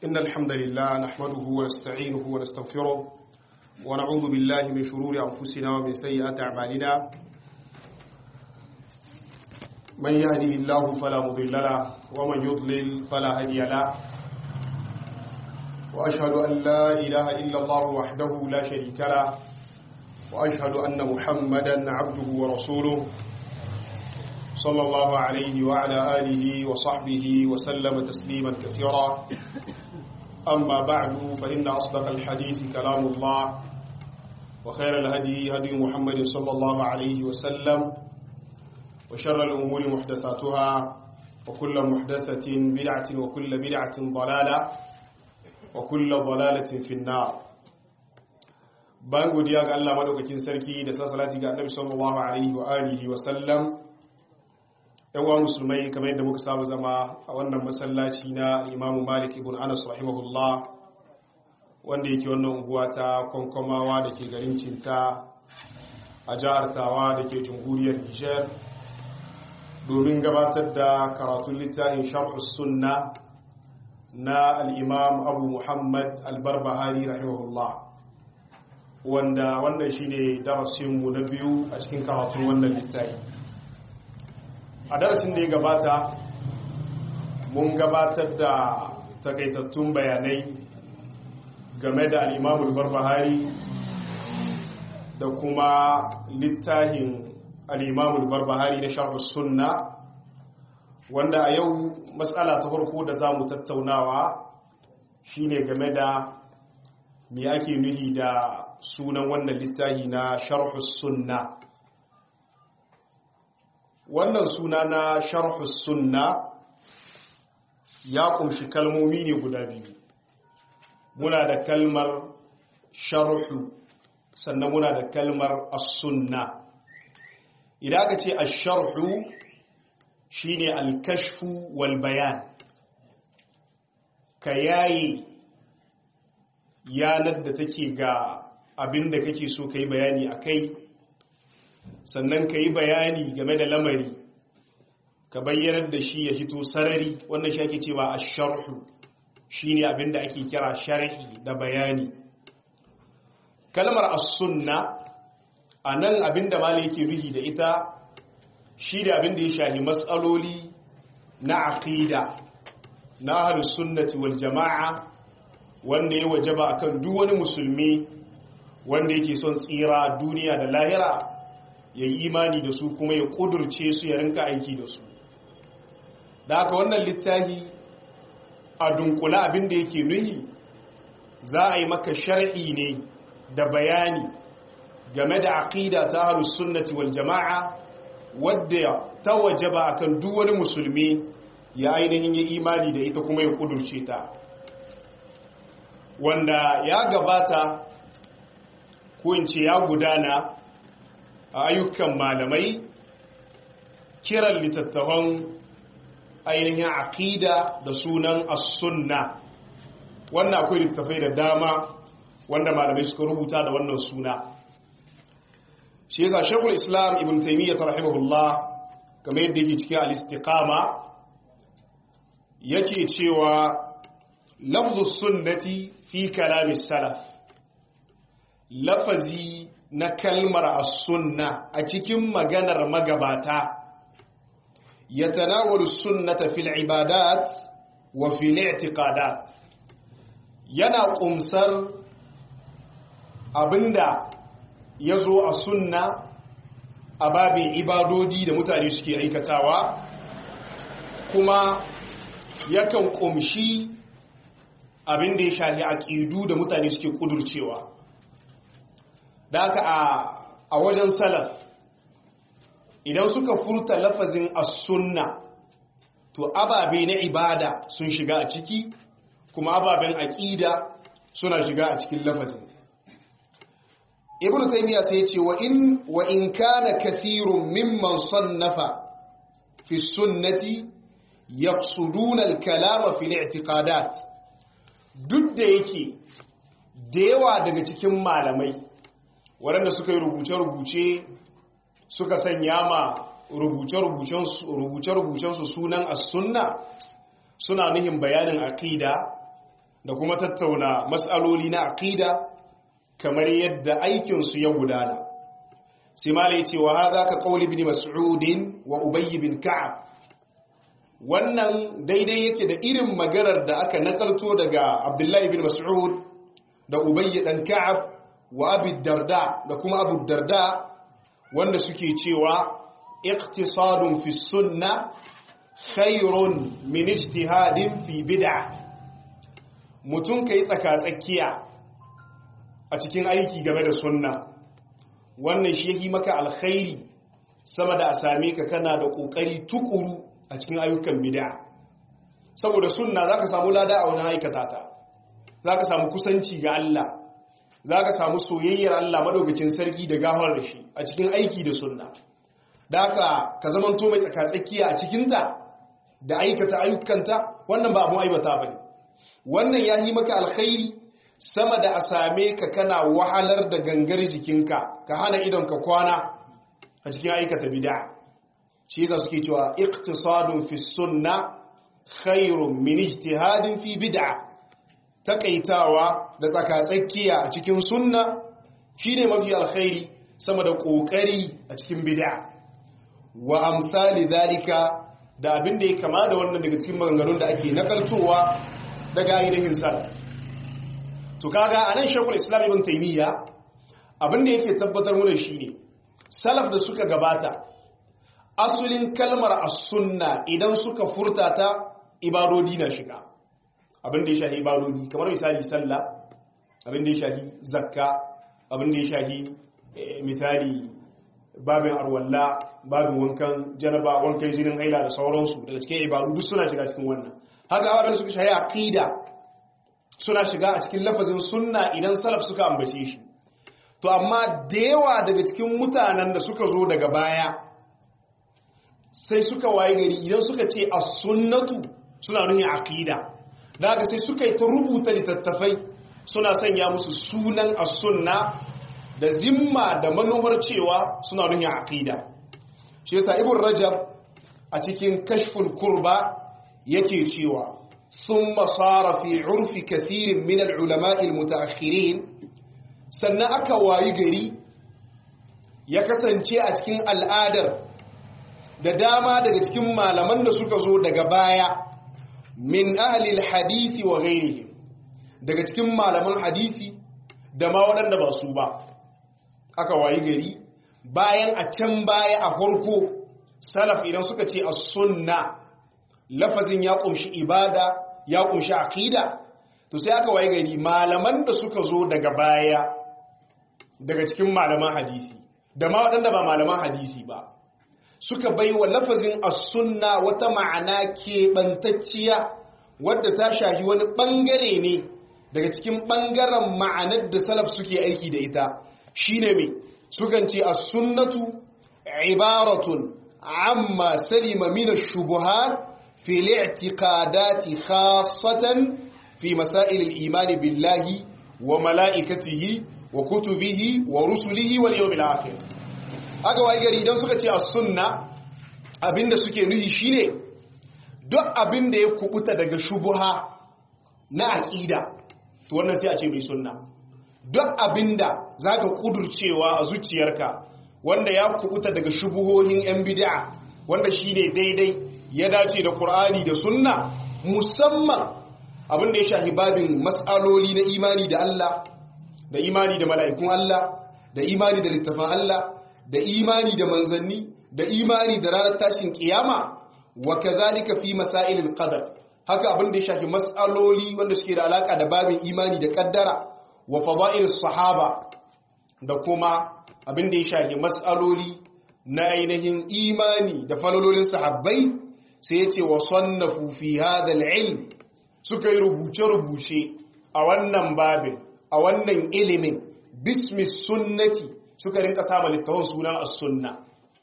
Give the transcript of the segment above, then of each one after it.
إن الحمد لله نحمده ونستعينه ونستغفره ونعوذ بالله من شرور أنفسنا ومن سيئات أعمالنا من يهده الله فلا مضل له ومن يضلل فلا هادي له وأشهد أن لا إله إلا الله وحده لا شريك له وأشهد أن محمدا عبده ورسوله صلى الله عليه وعلى آله وصحبه وسلم تسليما كثيرا أما بعد فإن أصدق الحديث كلام الله وخير الهدي هدي محمد صلى الله عليه وسلم وشر الأمور محدثاتها وكل محدثة بدعة وكل بدعة ضلالة وكل ضلالة في النار bayan godiya ga Allah madaukakin sarki da sa salati ga Annabi sallallahu alaihi wa alihi wa sallam yawa musulmai kamar yadda muka samu zama a wannan masallaci na Imam Malik ibn Anas rahimahullah wanda yake wannan unguwa ta Konkomawa da ke garin Cinta a jihar Tawa da ke jamhuriyar Niger domin gabatar da karatun littafin Sharh sunna na al-Imam Abu Muhammad al-Barbahari rahimahullah wanda wannan shine darasinmu na biyu a cikin karatun wannan littafi a darasin da ya gabata mun gabatar da takaitattun bayanai game da al'imamul barbahari da kuma littafin al'imamul barbahari na sharhus sunna wanda a yau matsala ta farko da za mu tattaunawa shine game da me ake nuhi da sunan wannan littafi na sharhus sunna wannan suna na sharhus sunna ya kumshi kalmomi ne guda biyu muna da kalmar sharhu sannan muna da kalmar as-sunna idan aka ce ash-sharhu shine al-kashfu wal bayan ka yayi yanar da take ga abin da kake so ka yi bayani a kai sannan ka yi bayani game da lamari ka bayyanar da shi ya fito sarari wannan shi ake cewa a sharhu shi ne abin da ake kira sharhi da bayani kalmar as-sunna a nan abin da malai yake ruhi da ita shi da abin da ya shahi matsaloli na aqida na ahlus sunnati wal jama'a wanda ya wajaba akan duk wani musulmi wanda yake son tsira duniya da lahira ya yi imani da su kuma ya kudurce su ya rinka aiki da su da haka wannan littafi a dunkula abin da yake nuhi za a yi maka shar'i ne da bayani game da aqida ta ahlus sunnati wal jama'a wadda ta wajaba akan duk wani musulmi ya ainihin yi imani da ita kuma ya kudurce ta wanda ya gabata ko in ce ya gudana a ayyukan malamai kiran littattafan ainihin aqida da sunan as-sunna wannan akwai littattafai da dama wanda malamai suka rubuta da wannan suna shi yasa shekul islam ibn taimiyyar rahimahullah game yadda yake cikin al-istiqama yake cewa lafzu sunnati fi kalamin salaf lafazi na kalmar as-sunna a cikin maganar magabata ya tanawalu sunnata fil ibadat wa fil i'tiqadat yana kumsar abinda ya zo a sunna a babin ibadodi da mutane suke aikatawa kuma yakan kumshi abin da ya shafi aƙidu da mutane suke ƙudurcewa da haka a wajen salaf idan suka furta lafazin as-sunna to ababe na ibada sun shiga a ciki kuma ababen aƙida suna shiga a cikin lafazin ibnu taymiya sai ce wa in wa in kana kathirun mimman sannafa fi sunnati yaqsuduna al-kalama fi al-i'tiqadat duk da yake da yawa daga cikin malamai waɗanda suka yi rubuce-rubuce suka sanya ma rubuce-rubucensu sunan as-sunna suna nuhin bayanin aqida da kuma tattauna mas'aloli na aqida kamar yadda aikinsu ya gudana sai mala ya ce wa haza ka qauli ibn mas'ud wa ubay bin ka'ab wannan daidai yake da irin maganar da aka nakalto daga abdullahi bin mas'ud da ubay dan ka'ab wa abi darda da kuma abu darda wanda suke cewa iqtisadun fi sunna khairun min ijtihadin fi bid'ah mutum kai tsaka-tsakiya a cikin aiki game da sunna wannan shi yake maka alkhairi sama da a same ka kana da kokari tukuru a cikin ayyukan bid'a saboda sunna zaka samu lada a wani aikata ta zaka samu kusanci ga Allah zaka samu soyayyar Allah madaukakin sarki da gafar da shi a cikin aiki da sunna da haka ka zamanto mai tsakatsakiya a cikinta da aikata ayyukanta wannan ba abun aibata bane wannan ya yi maka alkhairi sama da a same ka kana wahalar da gangar jikinka ka hana idon ka kwana a cikin aikata bid'a shi yasa suke cewa iqtisadun fi sunna khairun min ijtihadin fi bid'a takaitawa da tsakatsakiya a cikin sunna shine mafi alkhairi sama da kokari a cikin bid'a wa amsali zalika da abin da ya kama da wannan daga cikin maganganun da ake nakaltowa daga ainihin salaf to kaga anan shekul islam ibn taymiya abin da yake tabbatar mana shine salaf da suka gabata asulin kalmar as-sunna idan suka furta ta ibadodi na shiga abin da ya shahi ibadodi kamar misali sallah abin da ya shahi zakka abin da ya shahi misali babin arwalla babin wankan janaba wankan jinin haila da sauransu daga cikin ibadu duk suna shiga cikin wannan haka abin da suka shahi aqida suna shiga a cikin lafazin sunna idan salaf suka ambace shi to amma da yawa daga cikin mutanen da suka zo daga baya sai suka waye gari idan suka ce as-sunnatu suna nuni aqida daga sai suka yi ta rubuta littattafai suna sanya musu sunan as-sunna da zimma da manuwar cewa suna nuni aqida shi yasa ibn rajab a cikin kashful kurba yake cewa thumma sara fi urfi kathirin min al-ulama'i al-mutaakhirin sannan aka wayi gari ya kasance a cikin al'adar da dama daga cikin malaman da suka zo daga baya min ahlil hadisi wa ghairihim daga cikin malaman hadisi da ma waɗanda ba su ba aka wayi gari bayan a can baya a farko salaf idan suka ce a sunna lafazin ya kunshi ibada ya kunshi aqida to sai aka wayi gari malaman da suka zo daga baya daga cikin malaman hadisi da ma waɗanda ba malaman hadisi ba suka bai wa lafazin as-sunna wata ma'ana keɓantacciya wadda ta shahi wani ɓangare ne daga cikin ɓangaren ma'anar da salaf suke aiki da ita shine mai sukan ce as-sunnatu ibaratun amma salima min ash-shubuhat fi al-i'tiqadati khassatan fi masail al-iman billahi wa mala'ikatihi wa kutubihi wa rusulihi wal yawmil akhir aka wayi gari idan suka ce a sunna abinda suke nuhi shine duk abinda ya kubuta daga shubuha na aqida to wannan sai a ce mai sunna duk abinda zaka kudurcewa a zuciyarka wanda ya kubuta daga shubuhohin yan bid'a wanda shine daidai ya dace da Qur'ani da sunna musamman abinda ya shahi babin mas'aloli na imani da Allah da imani da mala'ikun Allah da imani da littafin Allah da imani da manzanni da imani da ranar tashin kiyama wa kazalika fi masailil qadar haka abin da ya shafi mas'aloli wanda suke da alaka da babin imani da kaddara wa fada'ilis sahaba da kuma abin da ya shafi mas'aloli na ainihin imani da falalolin sahabbai sai ya ce wa sannafu fi hadha al-ilm suka yi rubuce-rubuce a wannan babin a wannan ilimin bismi sunnati suka rinka sama littafin sunan as-sunna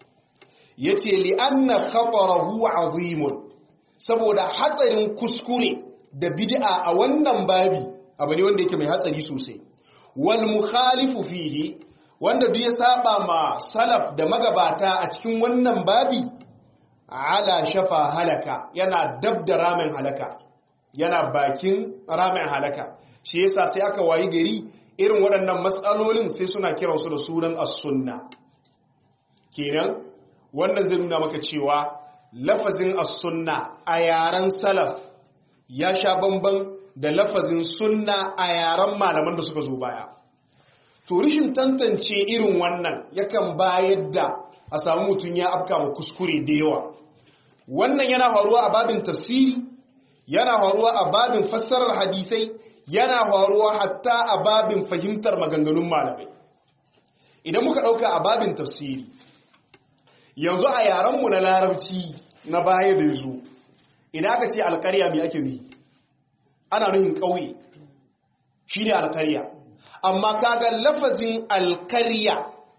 yace li anna khatarahu azimun saboda hatsarin kuskure da bid'a a wannan babi abu ne wanda yake mai hatsari sosai wal mukhalifu fihi wanda duk ya saba ma salaf da magabata a cikin wannan babi ala shafa halaka yana dabda ramin halaka yana bakin ramin halaka shi yasa sai aka wayi gari irin waɗannan matsalolin sai suna kiransu da sunan as-sunna kenan wannan zai nuna maka cewa lafazin as-sunna a yaren salaf ya sha bamban da lafazin sunna a yaren malaman da suka zo baya to rishin tantance irin wannan yakan bayar da a samu mutum ya afka ma kuskure da yawa wannan yana faruwa a babin tafsiri yana faruwa a babin fassarar hadisai yana faruwa hatta a babin fahimtar maganganun malamai idan muka ɗauka a babin tafsiri yanzu a yarenmu na larabci na baya da yazo idan aka ce alƙarya mai ake nuhi ana nuhin ƙauye shi ne alƙarya amma kaga lafazin alƙarya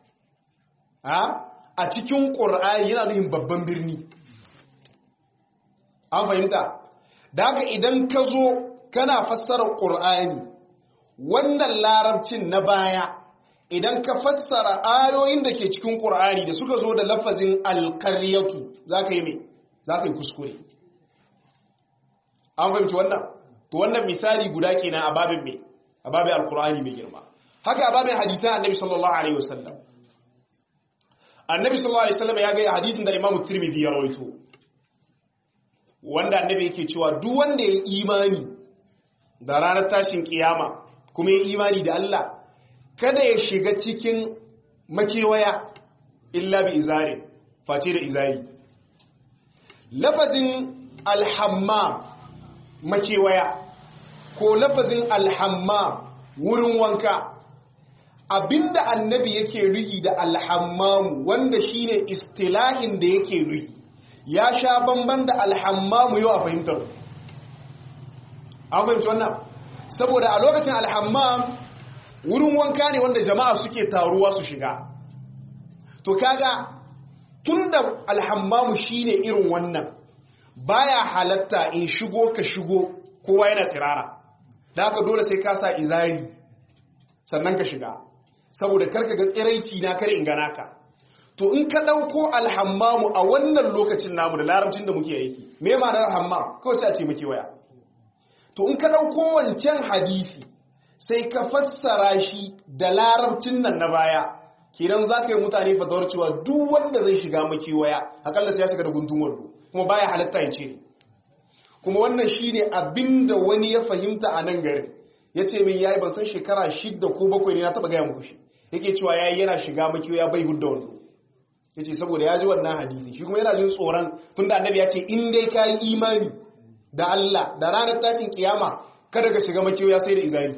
a cikin ƙur'ani yana nuhin babban birni an fahimta da haka idan ka zo kana fassara ƙur'ani wannan larabcin na baya idan ka fassara ayoyin da ke cikin ƙur'ani da suka zo da lafazin alƙaryatu za ka yi mai za ka yi kuskure an fahimci wannan to wannan misali guda kenan a babin mai a babin alƙur'ani mai girma haka a babin hadisan annabi sallallahu alaihi wasallam annabi sallallahu alaihi wasallam ya ga hadisin da imamu tirmidhi ya rawaito wanda annabi yake cewa duk wanda ya imani da ranar tashin kiyama kuma ya imani da Allah kada ya shiga cikin makewaya illa bi izari face da izari lafazin alhammam makewaya ko lafazin alhammam wurin wanka abinda annabi yake rihi da alhammamu wanda shine istilahin da yake rihi ya sha bamban da alhammamu yau a fahimtar an fahimci wannan saboda a lokacin alhammam wurin wanka ne wanda jama'a suke taruwa su shiga to kaga tun da alhammamu shine irin wannan baya halatta in shigo ka shigo kowa yana tsirara da haka dole sai ka sa izari sannan ka shiga saboda karka ga tsiraici na kare in gana ka to in ka ɗauko alhammamu a wannan lokacin namu da larabcin da muke aiki me ma'anar hammam kawai sai a ce muke waya to in ka ɗauko wancan hadisi sai ka fassara shi da larabcin nan na baya kenan za ka yi mutane fatawar cewa duk wanda zai shiga maki waya akalla sai ya shiga da guntun wando kuma baya halatta ya ce kuma wannan shine abinda wani ya fahimta a nan garin ya ce min yayi ban san shekara shidda ko bakwai ne na taɓa gaya muku shi yake cewa yayi yana shiga maki waya bai hudda wando ya ce saboda ya ji wannan hadisi shi kuma yana jin tsoron tunda annabi ya ce in dai ka yi imani da Allah da ranar tashin kiyama kada ka shiga makiyoya sai da izari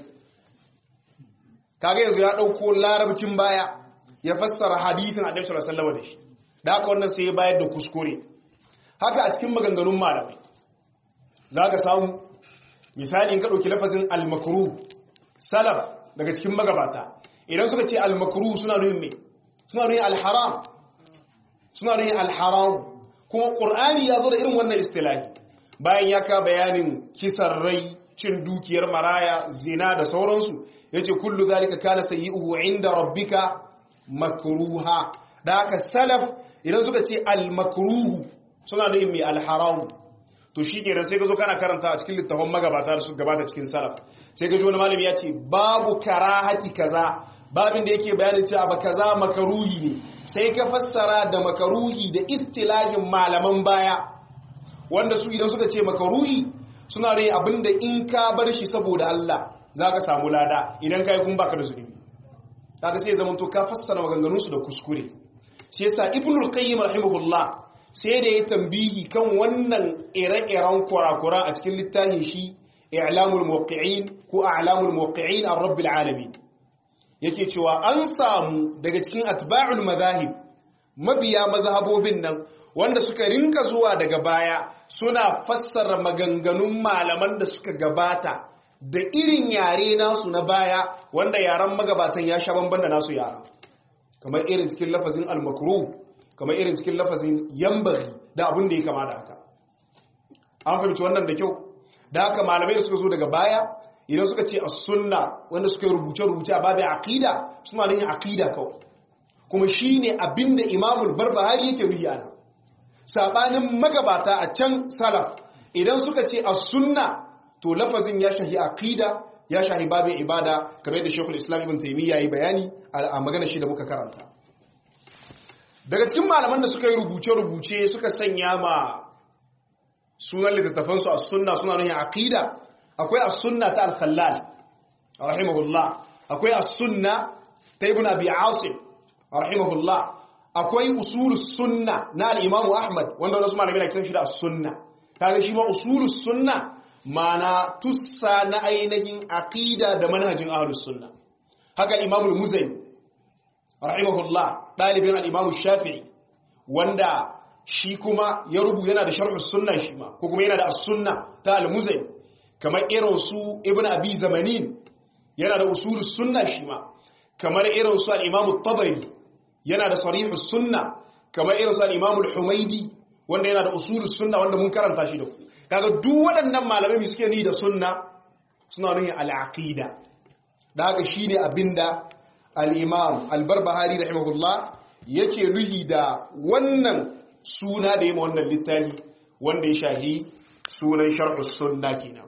kaga yanzu ya dauko larabcin baya ya fassara hadisin annabi sallallahu alaihi wasallam da shi da haka wannan sai ya bayar da kuskure haka a cikin maganganun malamai zaka samu misali in ka dauki lafazin al-makruh salaf daga cikin magabata idan suka ce al-makruh suna nufin me suna nufin al-haram suna nufin al-haram kuma qur'ani ya zo da irin wannan istilahi bayan ya ka bayanin kisan rai cin dukiyar maraya zina da sauransu ya ce kullu zalika kana sayyi'uhu inda rabbika makruha da haka salaf idan suka ce al-makruhu suna nufin mai al-haram to shi kenan sai ka zo kana karanta a cikin littafin magabata da su gabata cikin salaf sai ka ji wani malami ya ce babu karahati kaza babin da yake bayanin cewa ba kaza makaruhi ne sai ka fassara da makaruhi da istilahin malaman baya wanda su idan suka ce makaruhi suna ne abinda in ka bar shi saboda Allah za ka samu lada idan ka yi kun baka da zunubi kaga sai zama to ka fassara maganganunsu da kuskure shi yasa ibnul qayyim rahimahullah sai da ya tambihi kan wannan ire-iren kurakura a cikin littafin shi i'lamul muwaqqi'in ko a'lamul muwaqqi'in ar-rabbil alamin yake cewa an samu daga cikin atba'ul madahib mabiya mazhabobin nan wanda suka rinka zuwa daga baya suna fassara maganganun malaman da suka gabata da irin yare nasu na baya wanda yaren magabatan ya sha bamban da nasu yara kamar irin cikin lafazin almakru kamar irin cikin lafazin yambari da abin da ya kama da haka an fahimci wannan da kyau da haka malamai da suka zo daga baya idan suka ce as-sunna wanda suka yi rubuce-rubuce a babin aqida suna da yin aqida kawai kuma shine abinda imamul barbahari yake nuhi ana sabanin magabata a can salaf idan suka ce a sunna to lafazin ya shahi aqida ya shahi babin ibada kamar yadda Sheikhul Islam Ibn Taymiyyah yayi bayani a magana shi da muka karanta daga cikin malaman da suka yi rubuce-rubuce suka sanya ma sunan littattafansu a sunna suna nuna aqida akwai as-sunna ta al-khallal rahimahullah akwai as-sunna ta ibn abi asim rahimahullah akwai usulus sunna na al-imam ahmad wanda wasu malamai na kiran shi da as-sunna kaga shi ma usulus sunna mana tussa na ainihin aqida da manhajin ahlus sunna haka al-imam al-muzani rahimahullah dalibin al-imam shafi'i wanda shi kuma ya rubu yana da sharhus sunna shi ma ko kuma yana da as-sunna ta al-muzani kamar irin su ibn abi zamanin yana da usulus sunna shi ma kamar irin su al-imam at-tabari yana da sarihus sunna kamar irin su al-imam al-humaidi wanda yana da usulus sunna wanda mun karanta shi da ku kaga duk waɗannan malamai suke ni da sunna suna nuni al-aqida da haka shine abinda al-imam al-barbahari rahimahullah yake nuhi da wannan suna da yima wannan littafi wanda ya shahi sunan sharhus sunna kenan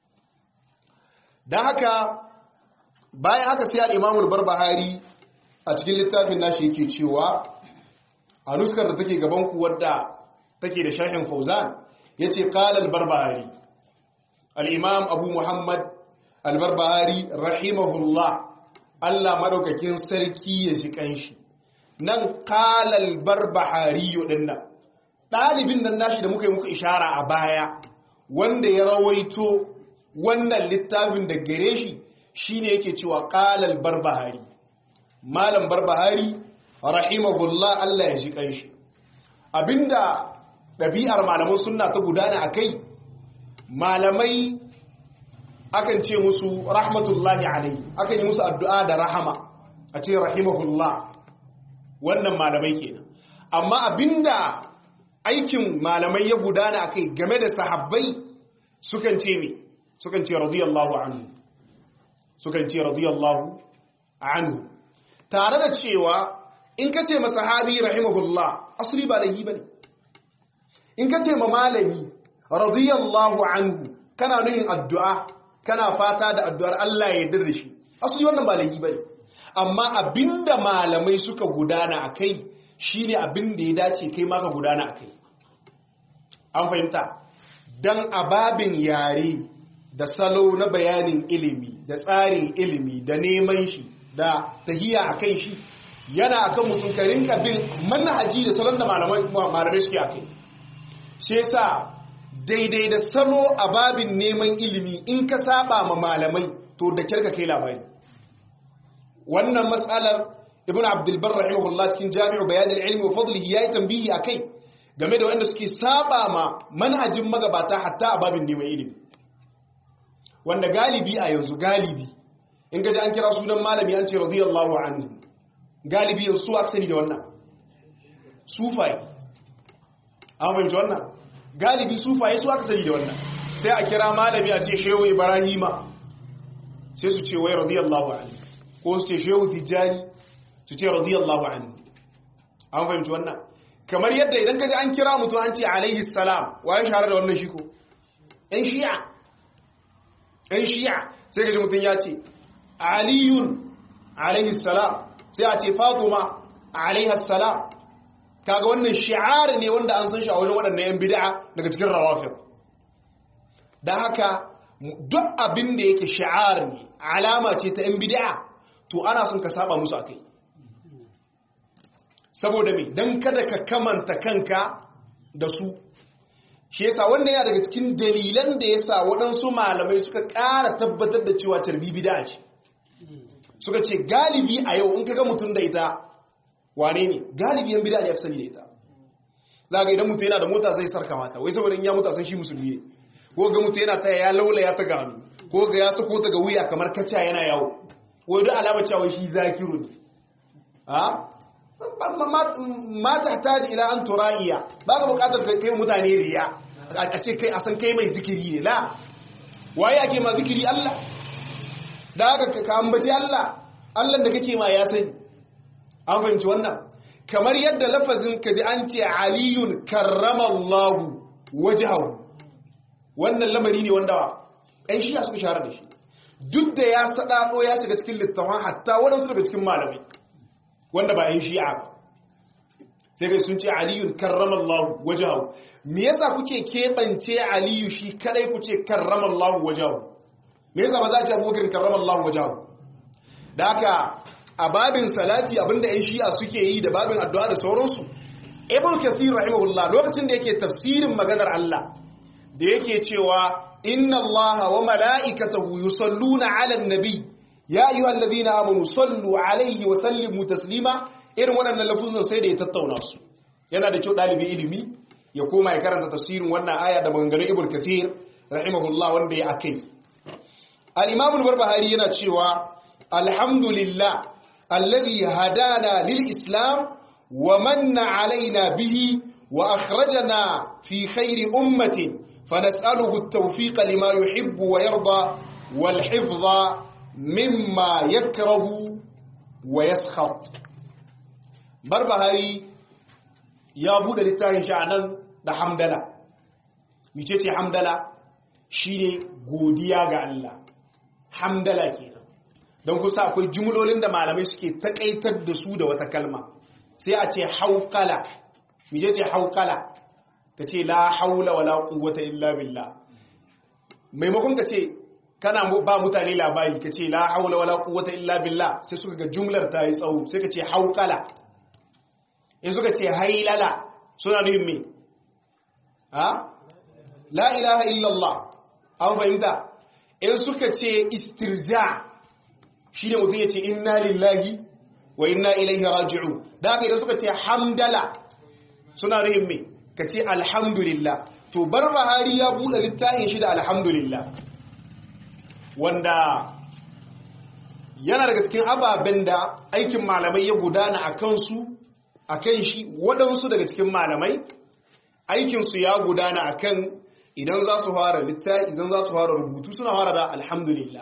dan haka bayan haka sai al-imam al-barbahari a cikin littafin nashi yake cewa a nuskar da take gaban ku wadda take da sharhin fauzan yace qala al-barbahari al-imam abu muhammad al-barbahari rahimahullah Allah madaukakin sarki ya ji kanshi nan qala al-barbahari dinnan dalibin nan nashi da muka yi muku ishara a baya wanda ya rawaito wannan littafin da gare shi shine yake cewa qala al-barbahari malam barbahari rahimahullah Allah ya ji kanshi abinda ɗabi'ar malaman sunna ta gudana a kai malamai akan ce musu rahmatullahi alai akan yi musu addu'a da rahama a ce rahimahullah wannan malamai kenan amma abinda aikin malamai ya gudana a kai game da sahabbai sukan ce me sukan ce radiyallahu anhu sukan ce radiyallahu anhu tare da cewa in ka ce masahabi rahimahullah asali ba da yi ba ne in ka ce ma malami radiyallahu anhu kana nuhin addu'a kana fata da addu'ar Allah ya yarda da shi asali wannan ba laifi bane amma abinda malamai suka gudana akai shine abinda ya dace kai ma ka gudana akai an fahimta dan ababin yare da salo na bayanin ilimi da tsarin ilimi da neman shi da tahiya akan shi yana akan mutum ka rinka bin manhaji da salon da malamai suke akai shi yasa daidai da salo a babin neman ilimi in ka saba ma malamai to da kirka kai labari wannan matsalar ibn abdulbar rahimahullah cikin jami'u bayanin ilmi wa fadlihi yayi tambihi akai game da wanda suke saba ma manhajin magabata hatta a babin neman ilimi wanda galibi a yanzu galibi in gaji an kira sunan malami an ce radiyallahu anhu galibi yanzu su aksani da wannan sufai an fahimci wannan galibi sufaye su aka sani da wannan sai a kira malami a ce shehu ibrahima sai su ce wai radiyallahu anhu ko su ce shehu tijjani su ce radiyallahu anhu an fahimci wannan kamar yadda idan kaji an kira mutum an ce alaihi salam waye shahara da wannan shi ko ɗan shi'a ɗan shi'a sai kaji mutum ya ce aliyun alaihi salam sai a ce fatuma alaihi salam kaga wannan shi'ar ne wanda an san shi a wajen waɗannan yan bid'a daga cikin rawafin da haka duk abin da yake shi'ar ne alama ce ta yan bid'a to ana son ka saba musu akai saboda me dan kada ka kamanta kanka da su shi yasa wannan yana daga cikin dalilan da yasa waɗansu malamai suka ƙara tabbatar da cewa tarbi bid'a ce suka ce galibi a yau in kaga mutum da ita wane ne galibi yan bida ne ya sani da ita za ga idan mutu yana da mota zai sarka mata wai saboda in ya mutu a san shi musulmi ne ko ga mutu yana ta ya laula ya ta gano ko ga ya sako ta ga wuya kamar kaca yana yawo wai duk alamar cewa shi zakiru ne ha ma ta taji ila an tura'iya ba ka bukatar kai mutane riya a ce kai a san kai mai zikiri ne la waye ake ma zikiri Allah da haka ka ambaci Allah Allah da kake ma ya sani an fahimci wannan kamar yadda lafazin ka ji an ce aliyun karramallahu wajahu wannan lamari ne wanda ɗan shi'a suka shahara da shi duk da ya saɗaɗo ya shiga cikin littafin hatta waɗansu daga cikin malamai wanda ba ɗan shi'a ba sai kai sun ce aliyun karramallahu wajahu me yasa kuke keɓance aliyu shi kadai ku ce karramallahu wajahu me yasa ba za a ce abubakar karramallahu wajahu da haka a babin salati abinda yan shi'a suke yi da babin addu'a da sauransu ibn kathir rahimahullah lokacin da yake tafsirin maganar Allah da yake cewa inna allaha wa mala'ikatahu yusalluna 'alan nabi ya ayyuhalladhina amanu sallu 'alayhi wa sallimu taslima irin waɗannan lafuzan sai da ya tattauna su yana da kyau ɗalibi ilimi ya koma ya karanta tafsirin wannan aya da maganganun ibn kathir rahimahullah wanda ya akai al-imam al-barbahari yana cewa alhamdulillah alladhi hadana lil islam wa manna alaina bihi wa akhrajana fi khairi ummatin fanas'aluhu at-tawfiq lima yuhibbu wa yarda wal hifdha mimma yakrahu wa yaskhat barbahari ya bude littafin shi anan da hamdala mice ce hamdala shine godiya ga Allah hamdala kenan don kusa akwai jumlolin da malamai suke takaitar da su da wata kalma sai a ce haukala mice ce haukala ka ce la haula wala quwwata illa billah maimakon ka ce kana ba mutane labari ka ce la haula wala quwwata illa billah sai suka ga jumlar ta yi tsawo sai ka ce haukala in suka ce hailala suna nufin me ha la ilaha illallah an fahimta in suka ce istirja shi ne mutum ya ce inna lillahi wa inna ilaihi raji'u da haka idan suka ce hamdala suna nufin me ka ce alhamdulillah to bar bahari ya buɗe littafin shi da alhamdulillah wanda yana daga cikin ababen da aikin malamai ya gudana a kansu a kan shi waɗansu daga cikin malamai aikinsu ya gudana a kan idan za su fara littafi idan za su fara rubutu suna fara da alhamdulillah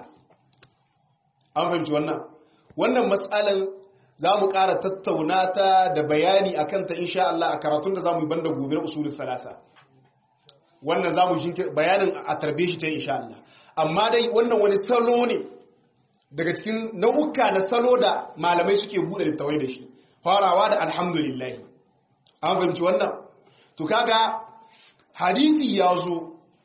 an fahimci wannan wannan matsalan za mu ƙara tattauna ta da bayani a kanta insha Allah a karatun da za mu yi banda gobe usulun salasa wannan za mu bayanin a tarbe shi ta insha Allah amma dai wannan wani salo ne daga cikin nau'uka na salo da malamai suke buɗe littawai da shi farawa da alhamdulillahi an fahimci wannan to kaga hadisi ya zo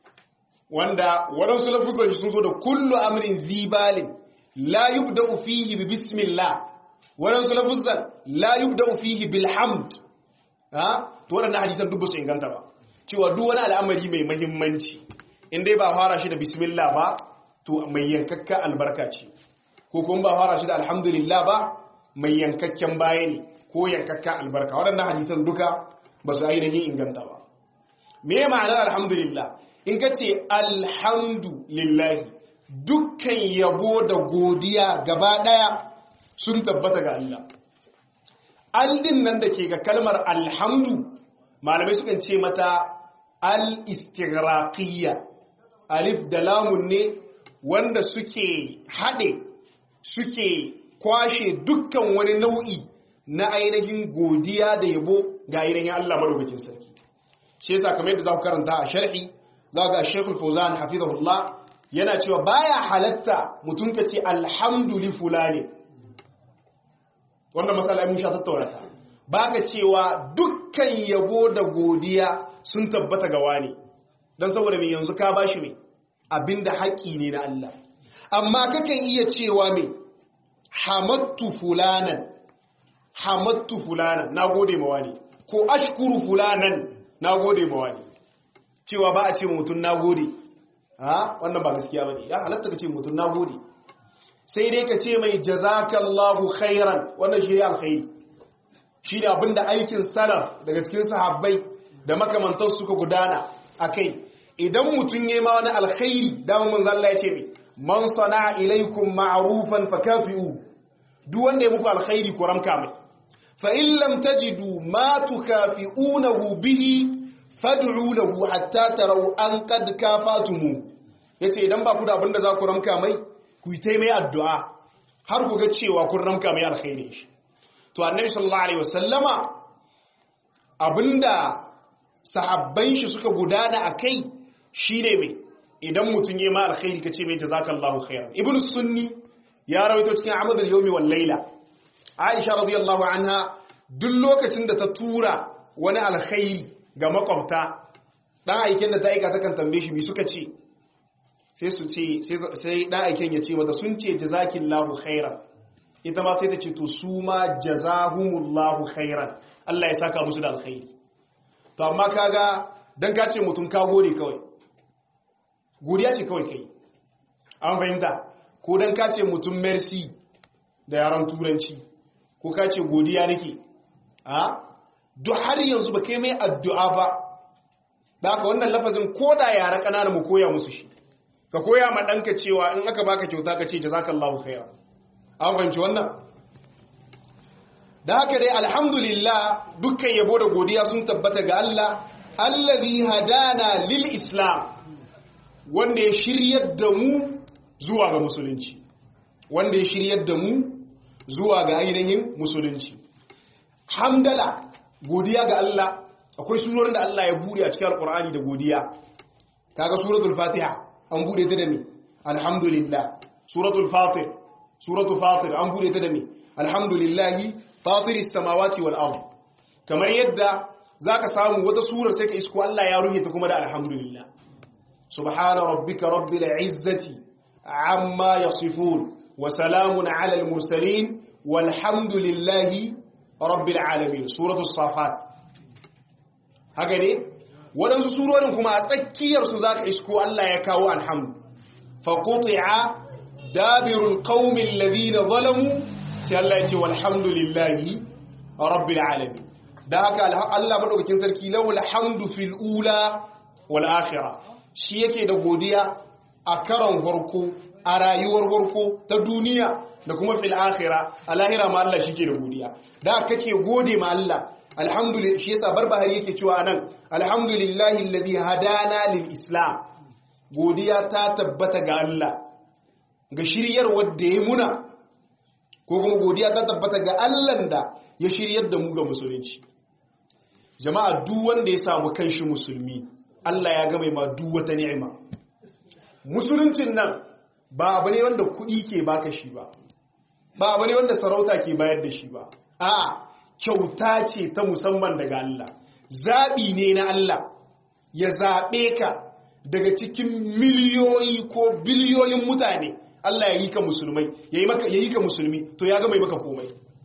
wanda waɗansu lafuzan sun zo da kullu amrin zibalin la yubda'u fihi bi bismillah waɗansu lafuzan la yubda'u fihi bil hamd ha to waɗannan hadisan duk ba su inganta ba cewa duk wani al'amari mai muhimmanci in dai ba fara shi da bismillah ba to mai yankakka albarka ce ko kuma ba fara shi da alhamdulillah ba mai yankakken baya ne ko yankakka albarka waɗannan hadisan duka ba su ainihin inganta ba me ma'anar alhamdulillah in ka ce alhamdulillahi dukkan yabo da godiya gaba ɗaya sun tabbata ga Allah aldin nan da ke ga kalmar alhamdu malamai sukan ce mata al-istighraqiyya alif da lamun ne wanda suke haɗe suke kwashe dukkan wani nau'i na ainihin godiya da yabo ga ainihin Allah madaukakin sarki shi yasa kamar yadda za ku karanta a sharhi za ga Sheikhul Fawzan hafizahullah yana cewa baya halatta mutum ka ce alhamdulillah fulani wannan matsala mun sha tattauna ta baka cewa dukkan yabo da godiya sun tabbata ga wani dan saboda me yanzu ka bashi me abinda haƙi ne na Allah amma kakan iya cewa me hamattu fulanan hamattu fulanan nagode ma wani ko ashkuru fulanan nagode ma wani cewa ba a ce mutum nagode ha wannan ba gaskiya bane ya halatta ka ce mutum nagode sai dai ka ce mai jazakallahu khairan wannan shi ne alkhairi shi ne abinda aikin salaf daga cikin sahabbai da makamantar suka gudana a kai idan mutum ya ma wani alkhairi damar manzan Allah ya ce mai man sana ilaikum ma'arufan fa kafi'u duk wanda ya muku alkhairi ku ramka mai fa in lam tajidu ma tukafi'unahu bihi fad'u lahu hatta taraw an qad kafatumu yace idan ba ku da abinda za ku ramka mai ku yi mai addu'a har ku ga cewa kun ramka mai alkhairi shi to annabi sallallahu alaihi wasallama abinda sahabban shi suka gudana a kai shine mai idan mutum ya ma alkhairi ka ce mai jazakallahu khairan ibn sunni ya rawaito cikin amadul yawmi wal laila aisha radiyallahu anha duk lokacin da ta tura wani alkhairi ga makwabta dan aiken da ta aika ta kan tambaye shi bi suka ce sai su ce sai dan aiken ya ce mata sun ce jazakillahu khairan ita ma sai ta ce to su ma jazahumullahu khairan Allah ya saka musu da alkhairi to amma kaga dan ka ce mutum ka gode kawai godiya ce kawai kai an fahimta ko dan ka ce mutum merci da yaran turanci ko ka ce godiya nake a duk har yanzu ba kai mai addu'a ba da haka wannan lafazin ko da yara ƙanana mu koya musu shi ka koya ma ɗanka cewa in aka baka kyauta ka ce jazakallahu khairan an fahimci wannan da haka dai alhamdulillah dukkan yabo da godiya sun tabbata ga Allah allazi hadana lil islam wanda ya shiryar da mu zuwa ga musulunci wanda ya shiryar da mu zuwa ga ainihin musulunci hamdala godiya ga Allah akwai surorin da Allah ya bude a cikin alkur'ani da godiya kaga suratul fatiha an bude ta da me alhamdulillah suratul fatir suratul fatir an bude ta da me alhamdulillahi fatiris samawati wal ard kamar yadda zaka samu wata surar sai ka isko Allah ya ruhe ta kuma da alhamdulillah subhana rabbika rabbil izzati amma yasifun wa salamun ala al mursalin walhamdulillahi rabbil alamin suratul safat haka ne waɗansu surorin kuma a tsakiyarsu za ka isko Allah ya kawo alhamdu faƙoƙi'a dabirul ƙaumin ladina zalamu sai Allah ya ce walhamdulillahi rabbil alamin da haka Allah maɗaukakin sarki lau alhamdu fil ula wal akhirah shi yake da godiya a karon harko a rayuwar harko ta duniya da kuma fil akhirah a lahira ma Allah shi ke da godiya da kake gode ma Allah alhamdulillah shi yasa barbahari yake cewa anan alhamdulillahi alladhi hadana lil islam godiya ta tabbata ga Allah ga shiryar wanda ya muna ko kuma godiya ta tabbata ga Allah da ya shiryar da mu ga musulunci jama'a duk wanda ya samu kanshi musulmi Allah ya game ma duk wata ni'ima musuluncin nan ba abu ne wanda kuɗi ke baka shi ba ba abu ne wanda sarauta ke bayar da shi ba a'a kyauta ce ta musamman daga Allah zaɓi ne na Allah ya zaɓe ka daga cikin miliyoyi ko biliyoyin mutane Allah ya yi ka musulmai ya yi ka musulmi to ya gama maka komai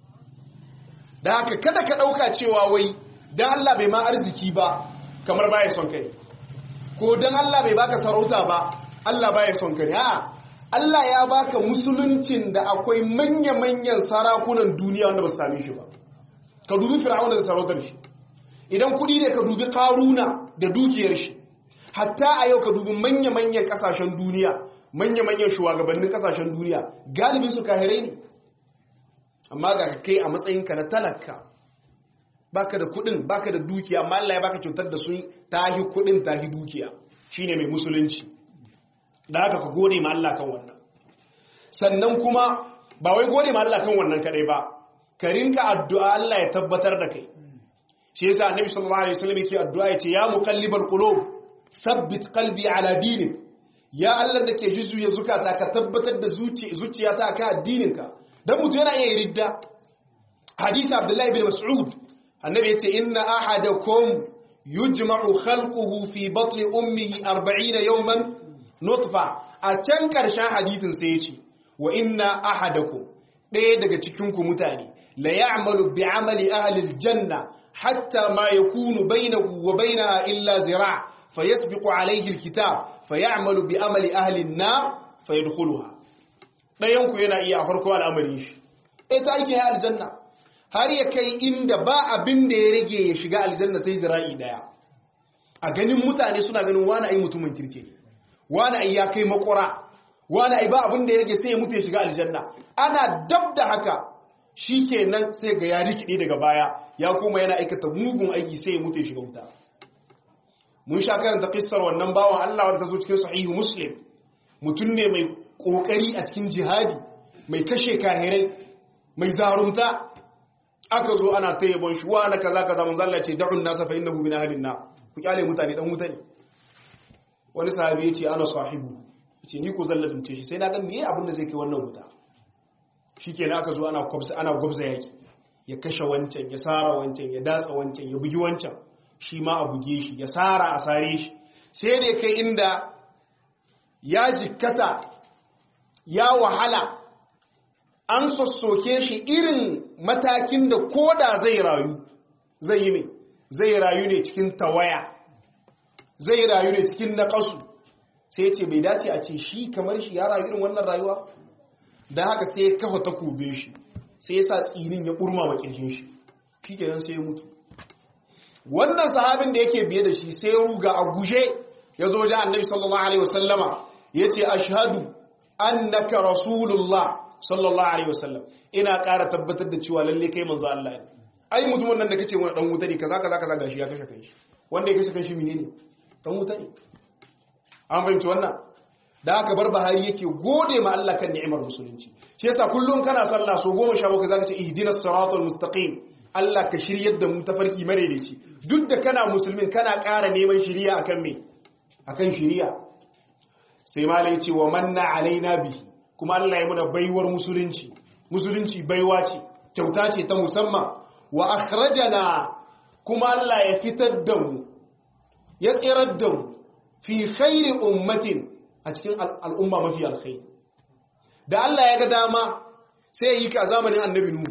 da haka kada ka ɗauka cewa wai don Allah bai ma arziki ba kamar baya son kai ko don Allah bai baka sarauta ba Allah baya son kai ha Allah ya baka musuluncin da akwai manya-manyan sarakunan duniya wanda ba su same shi ba ka dubi fir'auna da sarautar shi idan kudi ne ka dubi karuna da dukiyar shi hatta a yau ka dubi manya-manyan kasashen duniya manya-manyan shugabannin kasashen duniya galibin su kahirai ne amma ga kai a matsayinka na talaka baka da kudin baka da dukiya amma Allah ya baka kyautar da sun tahi kudin tahi dukiya shine mai musulunci da haka ka gode ma Allah kan wannan sannan kuma ba wai gode ma Allah kan wannan kadai ba ka rinka addu'a Allah ya tabbatar da kai shi yasa annabi sallallahu alaihi wasallam yake addu'a yace ya muqallibal qulub thabbit qalbi ala dinik ya Allah da ke jujjuya zukata ka tabbatar da zuciyata ka addininka dan mutu yana iya ridda hadisi abdullahi bin mas'ud annabi yace inna ahadakum yujma'u khalquhu fi batni ummihi 40 yawman nutfa a can karshen hadisin sai yace wa inna ahadakum ɗaya daga cikinku mutane la ya'malu bi amali ahli aljanna hatta ma yakunu bainahu wa bainaha illa zira' fayasbiqu alayhi alkitab fayamalu bi amali ahli an-nar fayadkhuluha dayan ku yana iya farko al'amarin shi eh ta yake aljanna har ya kai inda ba abin da ya rage ya shiga aljanna sai zira'i daya a ganin mutane suna ganin wani ai mutumin kirke wani ai ya kai makura wani ai ba abin da ya rage sai ya mutu ya shiga aljanna ana dab da haka shikenan sai ga ya rikide daga baya ya koma yana aikata mugun aiki sai ya mutu ya shiga wuta mun sha karanta kissar wannan bawan Allah wanda ta zo cikin sahihu muslim mutum ne mai kokari a cikin jihadi mai kashe kahirai mai zarunta aka zo ana ta yabon shi wa na kaza kaza mun zalla ce da'un nasa fa innahu min ahlin nar ku kyale mutane dan wuta ne wani sahabi ya ce ana sahibu ce ni ko zan lazumce shi sai na ga meye abin da zai kai wannan wuta shikenan aka zo ana gwabza ana gwabza yaki ya kashe wancan ya sara wancan ya datsa wancan ya bugi wancan shi ma a buge shi ya sara a sare shi sai da kai inda ya jikkata ya wahala an sossoke shi irin matakin da koda zai rayu zai yi ne zai rayu ne cikin tawaya zai rayu ne cikin naƙasu sai ce bai dace a ce shi kamar shi ya rayu irin wannan rayuwa da haka sai ya kafa takobin shi sai ya sa tsinin ya ɓurma wa ƙirjin shi shi kenan sai ya mutu wannan sahabin da yake biye da shi sai ya ruga a guje ya zo wajen annabi sallallahu alaihi wasallama ya ce ashhadu annaka rasulullah sallallahu alaihi wasallam ina ƙara tabbatar da cewa lalle kai manzo Allah ne ai mutumin nan da kace wani dan wuta ne kaza kaza kaza gashi ya kashe kanshi wanda ya kashe kanshi menene dan wuta ne an fahimci wannan da aka bar bahari yake gode ma Allah kan ni'imar musulunci shi yasa kullum kana sallah so goma sha bakwai zaka ce ihdinas siratal mustaqim Allah ka shiryar da mu tafarki madaidaici duk da kana musulmin kana ƙara neman shiriya akan me akan shiriya sai malai ce wa manna alaina bihi kuma Allah ya muna baiwar musulunci musulunci baiwa ce kyauta ce ta musamman wa akhrajana kuma Allah ya fitar da mu ya tsirar da mu fi khairi ummatin a cikin al'umma mafi alkhairi da Allah ya ga dama sai ya yi ka zamanin annabi nuhu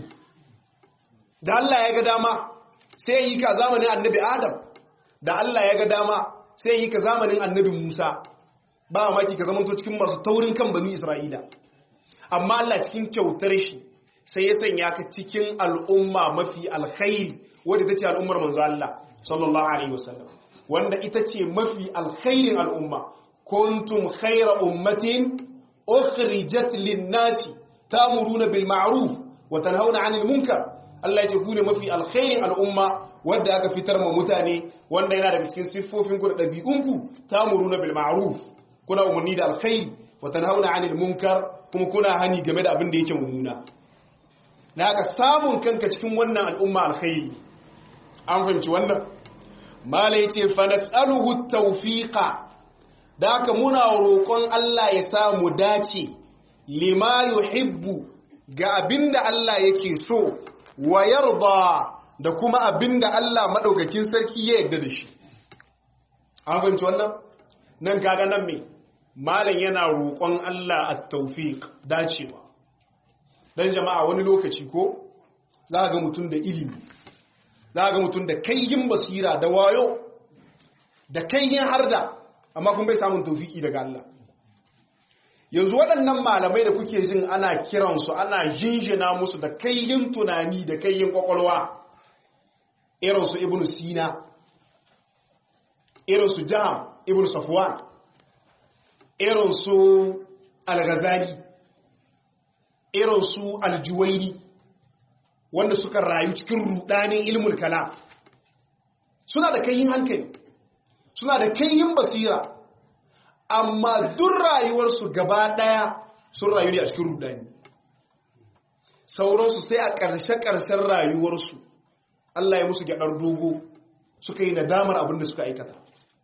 da Allah ya ga dama sai ya yi ka zamanin annabi adam da Allah ya ga dama sai ya yi ka zamanin annabi musa ba maki ka zamanto cikin masu taurin kan banu isra'ila amma Allah cikin kyautar shi sai ya sanya ka cikin al'umma mafi alkhairi wadda ta ce al'ummar manzo Allah sallallahu alaihi wasallam wanda ita ce mafi alkhairin al'umma kuntum khaira ummatin ukhrijat lin-nasi ta'muruna bil ma'ruf wa tanhauna 'anil munkar Allah ya ce ku ne mafi alkhairin al'umma wadda aka fitar ma mutane wanda yana daga cikin siffofin ku da ɗabi'unku ta'muruna bil ma'ruf kuna umarni da alkhairi wa tanhauna 'anil munkar kuma kuna hani game da abin da yake mummuna na haka samun kanka cikin wannan al'umma alkhairi an fahimci wannan mala yace fa nas'aluhu tawfiqa da haka muna roƙon Allah ya samu dace lima yuhibbu ga abinda Allah yake so wa yarda da kuma abinda Allah madaukakin sarki ya yarda da shi an fahimci wannan nan kaga nan me malam yana roƙon Allah at-tawfiq dacewa dan jama'a wani lokaci ko za ga mutum da ilimi za ga mutum da kayyin basira da wayo da kayyin harda amma kun bai samun tawfiki daga Allah yanzu waɗannan malamai da kuke jin ana kiransu ana jinjina musu da kayyin tunani da kayyin kwakwalwa irinsu ibn sina irinsu jam ibn safwan irinsu al-ghazali irinsu al-juwaini wanda suka rayu cikin rudanin ilmul kalam suna da kayyin hankali suna da kayyin basira amma duk rayuwarsu gaba daya sun rayu ne a cikin rudani sauransu sai a ƙarshe-ƙarshen rayuwarsu Allah ya musu gyaɗar dogo suka yi nadamar abin da suka aikata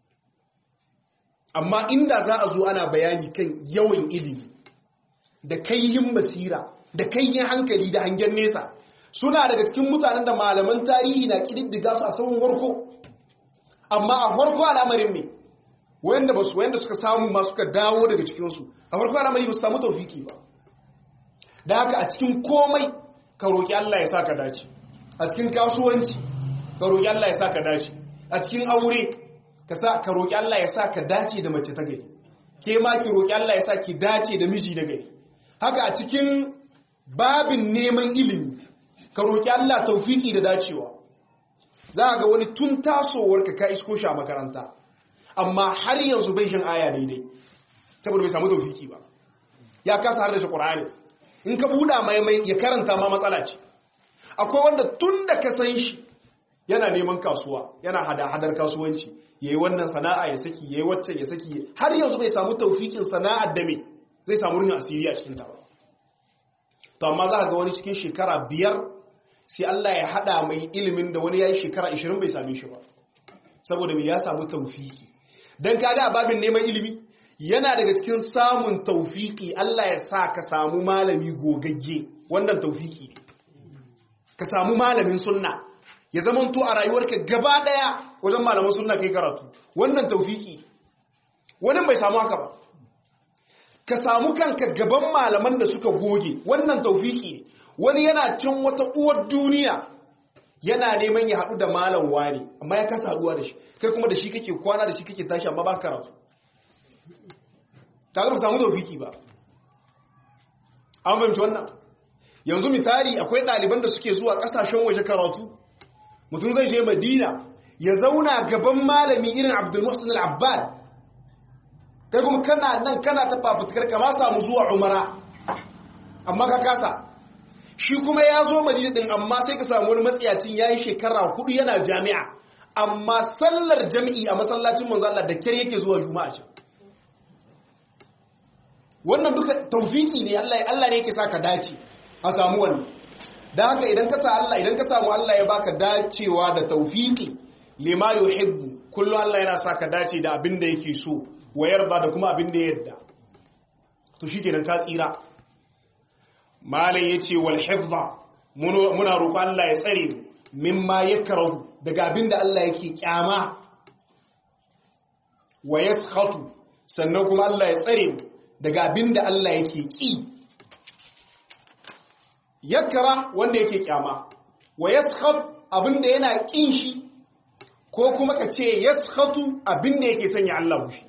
amma inda za a zo ana bayani kan yawan ilimi da kayyin basira da kayyin hankali da hangen nesa suna daga cikin mutanen da malaman tarihi na ƙididdiga su a sauran warko amma a farko al'amarin ne wanda ba su wanda suka samu ma suka dawo daga cikinsu a farko al'amari ba su samu taufiki ba da haka a cikin komai ka roƙi Allah ya sa ka dace a cikin kasuwanci ka roƙi Allah ya sa ka dace a cikin aure ka sa ka roƙi Allah ya sa ka dace da mace ta gari ke ma ki roƙi Allah ya sa ki dace da miji na gari haka a cikin babin neman ilimi ka roƙi Allah taufiki da dacewa za ga wani tun tasowar ka ka isko shi a makaranta amma har yanzu bai shin aya daidai saboda bai samu taufiki ba ya kasa har da shi ƙur'ani in ka buɗa mai ya karanta ma matsala ce akwai wanda tun da ka san shi yana neman kasuwa yana hada-hadar kasuwanci yayi wannan sana'a ya saki yayi waccan ya saki har yanzu bai samu taufikin sana'ar da me zai samu ruhin asiri a cikin ta ba to amma za ga wani cikin shekara biyar sai Allah ya hada mai ilimin da wani yayi shekara 20 bai same shi ba saboda me ya samu taufiki dan kaga a babin neman ilimi yana daga cikin samun taufiki Allah ya sa ka samu malami gogagge wannan taufiki ne ka samu malamin sunna ya zama to a rayuwarka gaba daya wajen malamin sunna kai karatu wannan taufiki wani bai samu haka ba ka samu kanka gaban malaman da suka goge wannan taufiki ne wani yana can wata uwar duniya yana neman ya haɗu da malam wani amma ya kasa haɗuwa da shi kai kuma da shi kake kwana da shi kake tashi amma ba karatu ta ba samu taufiki ba an fahimci wannan yanzu misali akwai ɗaliban da suke zuwa ƙasashen waje karatu mutum zai je madina ya zauna gaban malami irin abdulmuhsin al'abbad kai kuma kana nan kana ta fafutukar kama samu zuwa umara amma ka kasa shi kuma ya zo madina din amma sai ka samu wani matsiyacin ya yi shekara hudu yana jami'a amma sallar jami'i a masallacin manzo Allah da kyar yake zuwa juma'a shi wannan duka taufiki ne Allah Allah ne yake saka dace a samu wannan dan haka idan ka sa Allah idan ka samu Allah ya baka dacewa da taufiki lima yuhibbu kullu Allah yana saka dace da abin da yake so wayar ba da kuma abin da ya yadda to shikenan ka tsira malai yace wal hifza muna roƙon Allah ya tsare mu mimma yakrahu daga abin da Allah yake kyama wa yaskhatu sannan kuma Allah ya tsare mu daga abin da Allah yake ƙi yakara wanda yake kyama wa yaskhat abin da yana ƙin shi ko kuma ka ce yaskhatu abin da yake sanya Allah hushi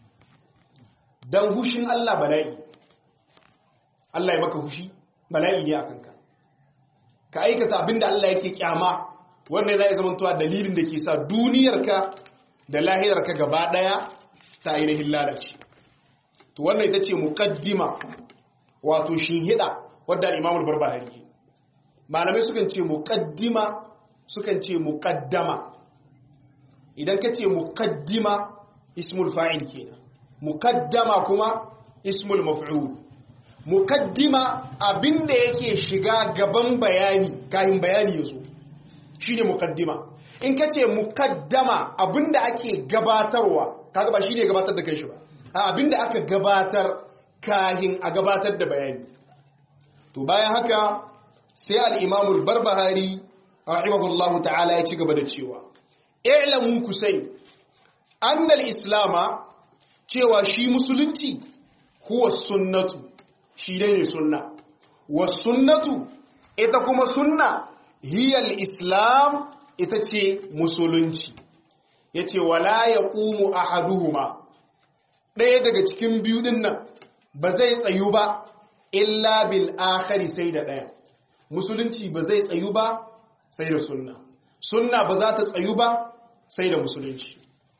dan hushin Allah bala'i Allah ya maka hushi bala'i ne akan ka ka aikata abin da Allah yake kyama wannan zai zama tuwa dalilin da ke sa duniyarka da lahirarka gaba daya ta ainihin lalace to wannan ita ce muqaddima wato shinhida wadda al-Imam al-Barbahari malamai sukan ce muqaddima sukan ce muqaddama idan ka ce muqaddima ismul fa'il kenan muqaddama kuma ismul maf'ul muqaddima abinda yake shiga gaban bayani kayan bayani yazo shine muqaddima in ka ce muqaddama abinda ake gabatarwa kaga ba shine gabatar da kanshi ba abinda aka gabatar kahin a gabatar da bayani to bayan haka sai al'imamul barbahari rahimahullahu ta'ala ya ci gaba da cewa ilamu ku sai annal islama cewa shi musulunci huwa sunnatu shi dai ne sunna wa sunnatu ita kuma sunna hiyal islam ita ce musulunci ya ce wala ya ƙumu a haduhuma ɗaya daga cikin biyu ɗin nan ba zai tsayu ba illa bil akhari sai da ɗaya musulunci ba zai tsayu ba sai da sunna sunna ba za ta tsayu ba sai da musulunci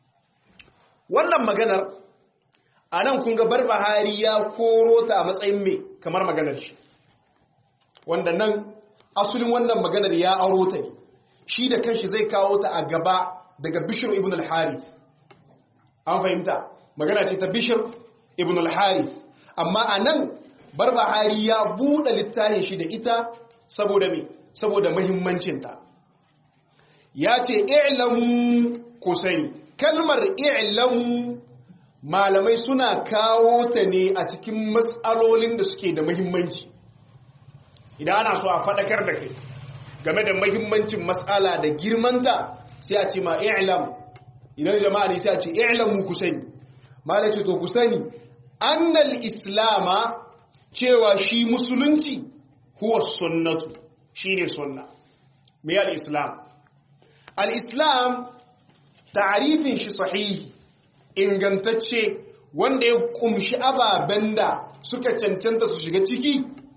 wannan maganar a nan kun ga barbahari ya koro ta a matsayin mai kamar maganar shi wanda nan asulin wannan maganar ya aro ta ne shi da kanshi zai kawo ta a gaba daga bishir ibn al-harith an fahimta magana ce ta bishir ibn al-harith amma a nan barbahari ya buɗe littafin shi da ita saboda me saboda muhimmancinta ya ce i'lamu ku sani kalmar i'lamu malamai suna kawo ta ne a cikin matsalolin da suke da muhimmanci idan ana so a faɗakar da kai game da muhimmancin matsala da girmanta sai a ce ma i'lam idan jama'a ne sai a ce i'lamu ku sani malai ce to ku sani annal islama cewa shi musulunci huwa sunnatu shine sunna me al-islam al-islam ta'rifin shi sahihi ingantacce wanda ya kumshi ababen da suka cancanta su shiga ciki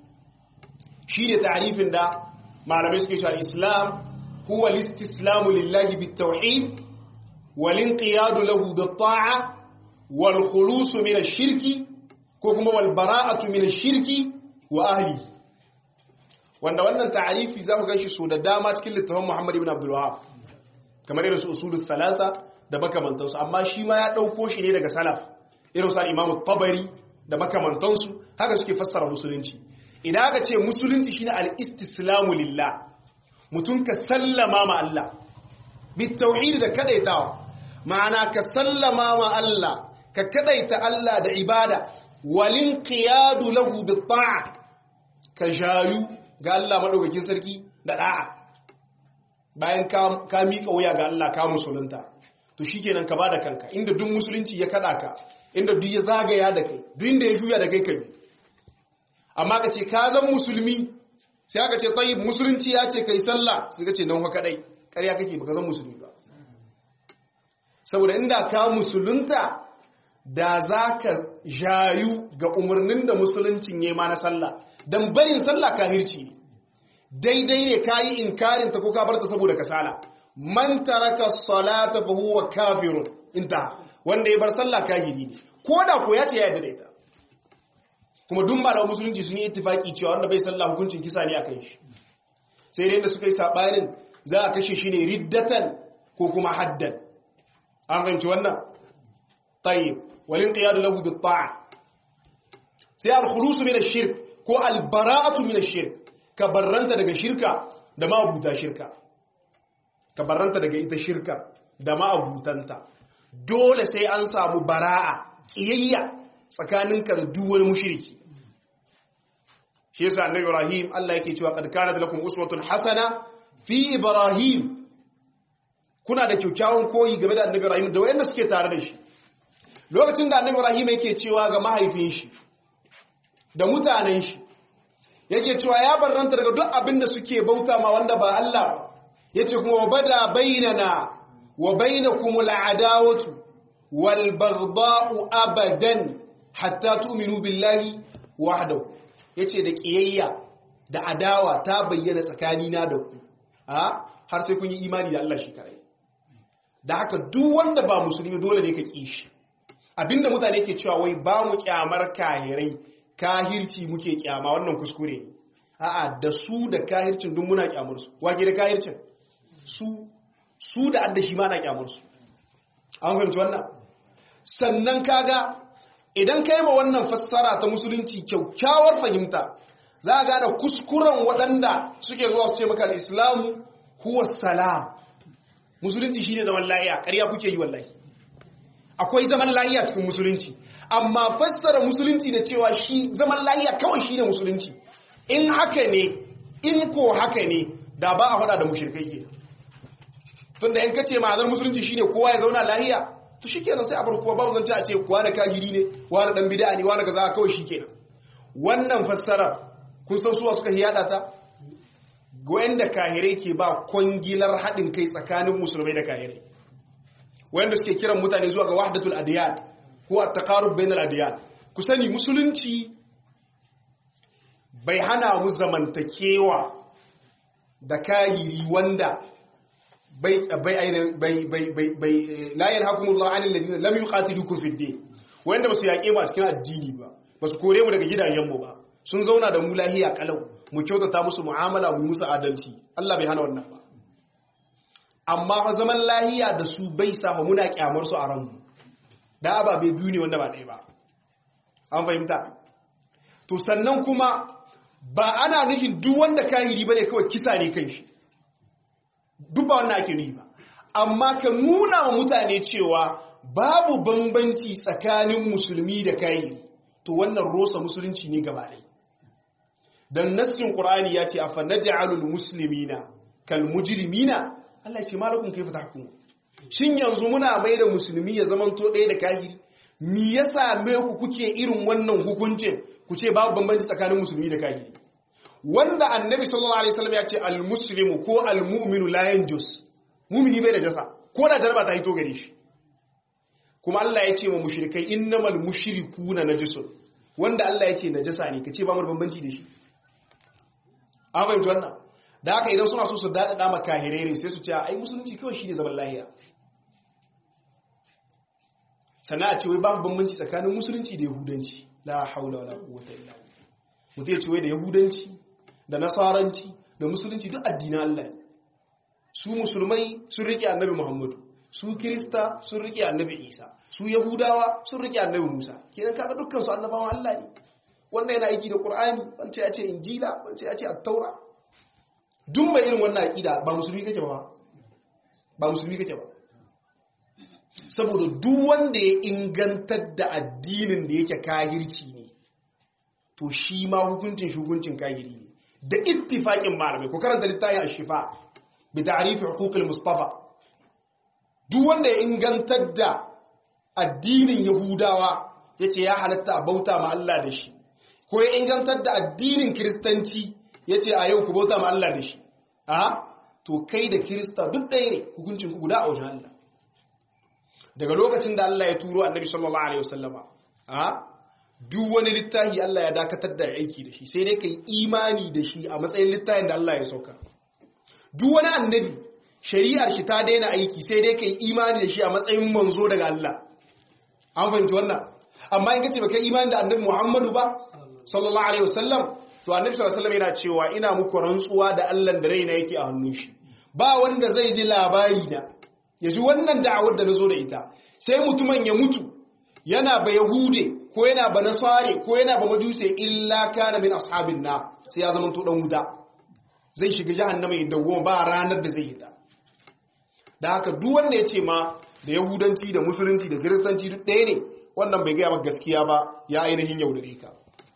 shine ta'rifin da malamai suke cewa al-islam huwa al-istislamu lillahi bit-tauhid wal-inqiyadu lahu bit-ta'a wal-khulusu min ash-shirki ko kuma walbara'atu min shirki wa ahli wanda wannan ta'arifi za ku ganshi so da dama cikin littafin Muhammad ibn Abdul Wahhab kamar irin su usulul thalatha da makamantansu amma shi ma ya dauko shi ne daga salaf irin su al-Imam tabari da makamantansu haka suke fassara musulunci idan aka ce musulunci shine al-istislamu lillah mutum ka sallama ma Allah bit tauhid da kadaitawa ma'ana ka sallama ma Allah ka kadaita Allah da ibada walin qiyadu lahu bi ta'a ka jayu ga Allah madaukakin sarki da da'a bayan ka ka mika wuya ga Allah ka musulunta to shikenan ka bada kanka inda duk musulunci ya kada ka inda duk ya zagaya da kai duk inda ya juya da kai kai amma ka ce ka zan musulmi sai aka ce tayyib musulunci ya ce kai sallah sai ka ce nan fa kadai ƙarya kake baka zan musulmi ba saboda inda ka musulunta da za ka jayu ga umarnin da musuluncin ya ma na sallah don barin sallah kahirci ne daidai ne ka yi inkarinta ko ka barta saboda kasala man taraka salata fa huwa kafirun inta wanda ya bar sallah kahiri ne ko da ko ya ce ya yarda da ita kuma duk malaman musulunci sun yi ittifaki cewa wanda bai sallah hukuncin kisa ne akan shi sai dai da suka yi sabanin za a kashe shi ne riddatan ko kuma haddan an fahimci wannan tayyib walin qiyadu lahu bit ta'a sai al khulus min ash-shirk ko al bara'atu min ash-shirk ka barranta daga shirka da ma'abuta shirka ka barranta daga ita shirka da ma'abutanta dole sai an samu bara'a kiyayya tsakaninka da duk wani mushriki shi yasa annabi Ibrahim Allah yake cewa qad kanat lakum uswatun hasana fi Ibrahim kuna da kyakkyawan koyi game da annabi Ibrahim da wayanda suke tare da shi lokacin da annabi Ibrahim yake cewa ga mahaifin shi da mutanen shi yake cewa ya barranta daga duk abin da suke bauta ma wanda ba Allah ba yace kuma wa bada bainana wa bainakum al'adawatu wal baghdha'u abadan hatta tu'minu billahi wahdahu yace da kiyayya da adawa ta bayyana tsakanina da ku har sai kun yi imani da Allah shi kare da haka duk wanda ba musulmi dole ne ka ƙi shi abinda mutane ke cewa wai ba mu kyamar kahirai kahirci muke kyama wannan kuskure a'a da su da kahircin duk muna kyamar su wake da kahircin su su da adda shi ma na kyamar su an fahimci wannan sannan kaga idan kai ma wannan fassara ta musulunci kyaukyawar fahimta za a gane kuskuren waɗanda suke zuwa su ce maka al-islamu huwa salam musulunci shine zaman lahiya ƙarya kuke yi wallahi akwai zaman lahiya cikin musulunci amma fassara musulunci da cewa shi zaman lahiya kawai shine musulunci in haka ne in ko haka ne da ba a faɗa da mushrikai ke tunda in kace ma'anar musulunci shine kowa ya zauna lahiya to shikenan sai a bar kowa babu zance a ce kowa na kahiri ne wani dan bid'a ne wani kaza kawai shikenan wannan fassarar kun san suwa suka hiyada ta wanda kahirai ke ba kwangilar haɗin kai tsakanin musulmai da kahirai wanda suke kiran mutane zuwa ga wahdatul adiyan ko at-taqarrub bainal adiyan ku sani musulunci bai hana mu zamantakewa da kahiri wanda bai bai bai bai bai bai la yanhakumullahu 'anil ladina lam yuqatilukum fid din wanda basu yaƙe mu a cikin addini ba basu kore mu daga gidajenmu ba sun zauna da mu lahiya kalau mu kyautata musu mu'amala mu musu adalci Allah bai hana wannan ba amma fa zaman lahiya da su bai sa muna kyamar su a ranmu da ababe biyu ne wanda ba ɗaya ba an fahimta to sannan kuma ba ana nufin duk wanda kahiri bane kawai kisa ne kai shi duk ba wannan ake nufi ba amma ka nuna wa mutane cewa babu bambanci tsakanin musulmi da kahiri to wannan rosa musulunci ne gaba ɗaya dan nassin qur'ani ya ce afa naj'alul muslimina kal mujrimina Allah ya ce malakum kayfa tahkumu shin yanzu muna mai da musulmi ya zaman to ɗaya da kahiri me yasa me ku kuke irin wannan hukuncin ku ce babu bambanci tsakanin musulmi da kahiri wanda annabi sallallahu alaihi wasallam ya ce al muslimu ko al mu'minu la yanjus mu'mini bai da jasa ko da jarba ta hito gare shi kuma Allah ya ce wa mushrikai innamal mushrikuna najisun wanda Allah ya ce najasa ne kace ba mu bambanci da shi an fahimci wannan da haka idan suna so su daɗaɗa makahirai ne sai su ce ai musulunci kawai shi ne zaman lahiya sannan a ce wai babu bambanci tsakanin musulunci da yahudanci la haula wala quwwata illa billah mutum ya ce wai da yahudanci da nasaranci da musulunci duk addinan Allah ne su musulmai sun rike annabi Muhammadu su kirista sun rike annabi Isa su yahudawa sun rike annabi Musa kenan kaga dukkan su annabawan Allah ne wannan yana aiki da Qur'ani wanda ya ce Injila wanda ya ce At-Taura duk mai irin wannan aqida ba musulmi kake ba ba musulmi kake ba saboda duk wanda ya ingantar da addinin da yake kahirci ne to shi ma hukuncin shuguncin kahiri ne da ittifaqin malamai ko karanta littafin ash-shifa bi ta'rif huquq al-mustafa duk wanda ya ingantar da addinin yahudawa yace ya halatta a bauta ma Allah da shi ko ya ingantar da addinin kiristanci yace a yau ku bauta ma Allah da shi a to kai da kirista duk ɗaya ne hukuncin ku guda a wajen Allah daga lokacin da Allah ya turo annabi sallallahu alaihi wasallama a duk wani littafi Allah ya dakatar da aiki da shi sai dai kai imani da shi a matsayin littafin da Allah ya sauka duk wani annabi shari'ar shi ta daina aiki sai dai kai imani da shi a matsayin manzo daga Allah an fahimci wannan amma in kace baka imani da annabi Muhammadu ba sallallahu alaihi wasallam to annabi sallallahu alaihi wasallam yana cewa ina muku rantsuwa da Allah da raina yake a hannun shi ba wanda zai ji labari da ya ji wannan da'awar da nazo da ita sai mutumin ya mutu yana ba yahude ko yana ba nasare ko yana ba majuse illa kana min ashabin na sai ya zama to dan wuta zai shiga jahannama ya dawo ba ranar da zai yi ta da haka duk wanda ya ce ma da yahudanci da musulunci da kiristanci duk ɗaya ne wannan bai gaya maka gaskiya ba ya ainihin yaudare ka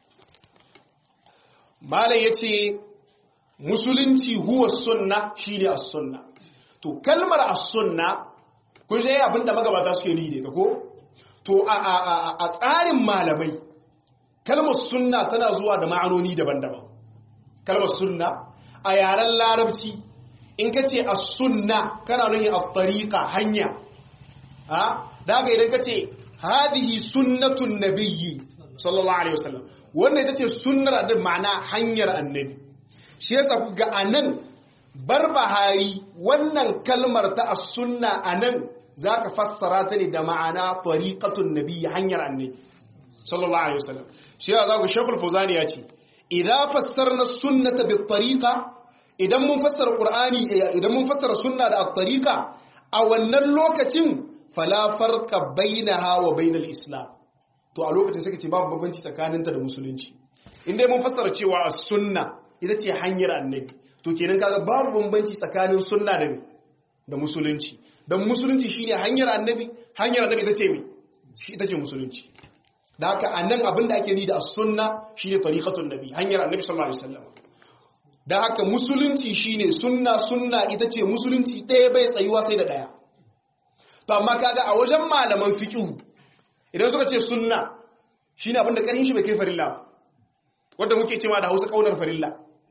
malam ya ce musulunci huwa sunna shine as-sunna to kalmar as-sunna kun sai abinda magabata suke ni da ko to a tsarin malamai kalmar sunna tana zuwa da ma'anoni daban-daban kalmar sunna a yaren larabci in ka ce as-sunna kana nuhi at-tariqa hanya ha daga idan ka ce hadihi sunnatun nabiyyi sallallahu alaihi wasallam wannan ita ce sunnar da ma'ana hanyar annabi shi yasa ku ga anan barbahari wannan kalmar ta as-sunna anan zaka fassara ta ne da ma'ana tariqatun nabiyyi hanyar annabi sallallahu alaihi wasallam shi yasa ku shaykhul fuzani ya ce idza fassarna sunnata bit tariqa idan mun fassara qur'ani idan mun fassara sunna da at-tariqa a wannan lokacin fala farqa bainaha wa bainal islam to a lokacin sai ka ce babu bambanci tsakaninta da musulunci inda mun fassara cewa as-sunna ita ce hanyar annabi to kenan kaga babu bambanci tsakanin sunna da da musulunci dan musulunci shine hanyar annabi hanyar annabi ita ce me shi ita ce musulunci da haka anan abin da ake ni da as-sunna shine tariqatun nabi hanyar annabi sallallahu alaihi wasallam da haka musulunci shine sunna sunna ita ce musulunci ɗaya bai tsayuwa sai da ɗaya to amma kaga a wajen malaman fiqh idan suka ce sunna shine abin da karin shi bai kai farilla ba wanda muke cewa da Hausa kaunar farilla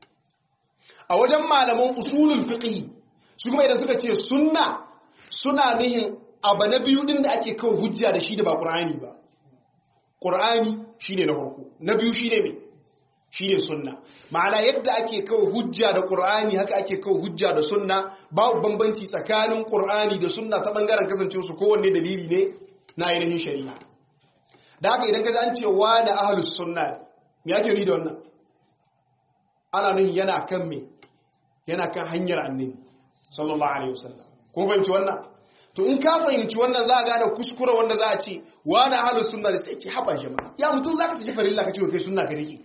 a wajen malaman usulul fiqh su kuma idan suka ce sunna suna nihin abu na biyu din da ake kawo hujja da shi da ba qur'ani ba qur'ani shine na farko na biyu shine me shine sunna ma'ana yadda ake kawo hujja da qur'ani haka ake kawo hujja da sunna babu bambanci tsakanin qur'ani da sunna ta bangaren kasancewa su kowanne dalili ne na ainihin shari'a da haka idan ka an ce wani ahlus sunna me yake ni da wannan ana nuhin yana kan me yana kan hanyar annabi sallallahu alaihi wasallam ko fahimci wannan to in ka fahimci wannan za a gane kuskure wanda za a ce wani ahlus sunna da sai ce haba jama'a ya mutum zaka saki farilla ka ce kai sunna ka rike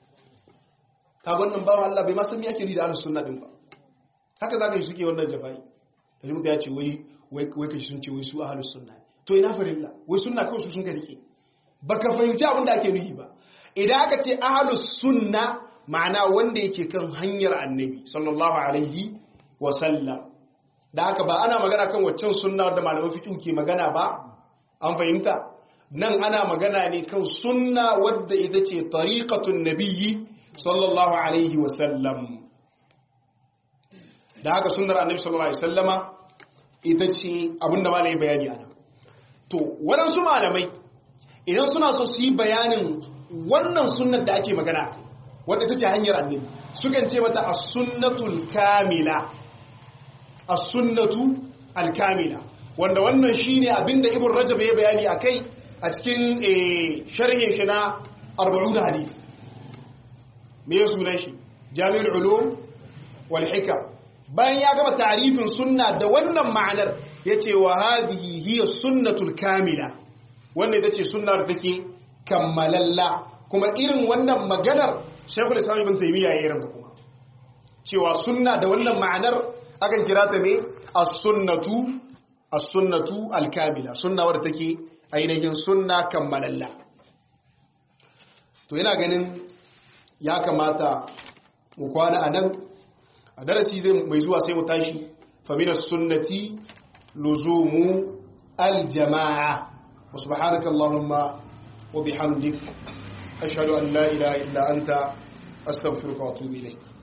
ka wannan bawan Allah bai ma san me yake ni da ahlus sunna din ba haka zaka yi suke wannan jafai kaji mutum ya ce wai wai wai kashi sun ce wai su ahlus sunna to ina farilla wai sunna kawai su sun ka rike baka fahimci abin da ake nufi ba idan aka ce ahlus sunna ma'ana wanda yake kan hanyar annabi sallallahu alaihi wa sallam da haka ba ana magana kan waccan sunna wadda malaman fiqh ke magana ba an fahimta nan ana magana ne kan sunna wadda ita ce tariqatun nabiyyi sallallahu alaihi wa sallam da haka sunnar annabi sallallahu alaihi wasallama ita ce abinda malai bayani ana to waɗansu malamai idan suna so su yi bayanin wannan sunnar da ake magana wadda ta ce hanyar annabi sukan ce mata as-sunnatul kamila as-sunnatu al-kamila wanda wannan shine abinda ibn rajab ya bayani akai a cikin sharhin shi na 40 hadith me ya sunan shi jami'ul ulum wal hikam bayan ya gama ta'rifin sunna da wannan ma'anar yace wa hadhihi hiya sunnatul kamila wannan ita ce sunnar da take kammalalla kuma irin wannan maganar shekul islam ibn taymiya ya irin kuma cewa sunna da wannan ma'anar akan kira ta ne as-sunnatu as-sunnatu al-kamila sunna wadda take ainihin sunna kammalalla to yana ganin ya kamata mu kwana a nan a darasi zai mai zuwa sai mu tashi faminas sunnati luzumu aljama'a wa subhanaka allahumma wa bihamdik ashhadu an la ilaha illa anta astaghfiruka wa atubu ilayk